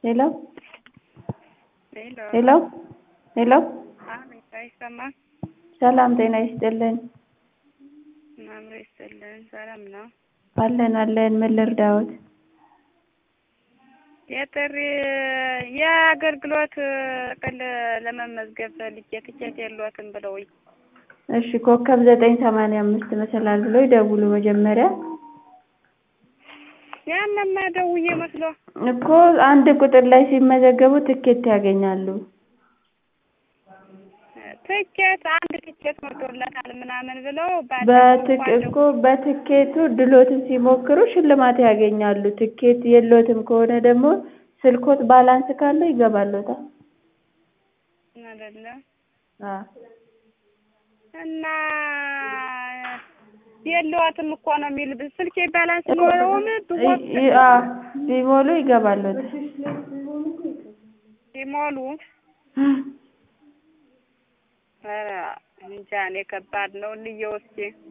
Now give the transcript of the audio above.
ሄሎ ሄሎ ሄሎ ሄሎ አቤት፣ አይሰማም? ሰላም ጤና ይስጥልን። አብሮ ይስጥልን። ሰላም ነው? አለን አለን። ምን ልርዳዎት? የጥሪ የአገልግሎት ጥቅል ለመመዝገብ ፈልጌ ትኬት የለዎትም ብለውኝ። እሺ ኮከብ ዘጠኝ ሰማንያ አምስት መሰላል ብሎ ይደውሉ መጀመሪያ ያንማ ደውዬ መስሎ እኮ አንድ ቁጥር ላይ ሲመዘገቡ ትኬት ያገኛሉ። ትኬት አንድ ትኬት ሞልቶለታል ምናምን ብለው በትክ እኮ በትኬቱ ድሎትን ሲሞክሩ ሽልማት ያገኛሉ። ትኬት የሎትም ከሆነ ደግሞ ስልኮት ባላንስ ካለው ይገባሎታል። አይደለ አ እና የለዋትም እኮ ነው የሚል ስልኬ ባላንስ ኖረውም ይ- አ ቢሞሉ ይገባሎታል። ሲሞሉ ኧረ እንጃ እኔ ከባድ ነው እንየው እስኪ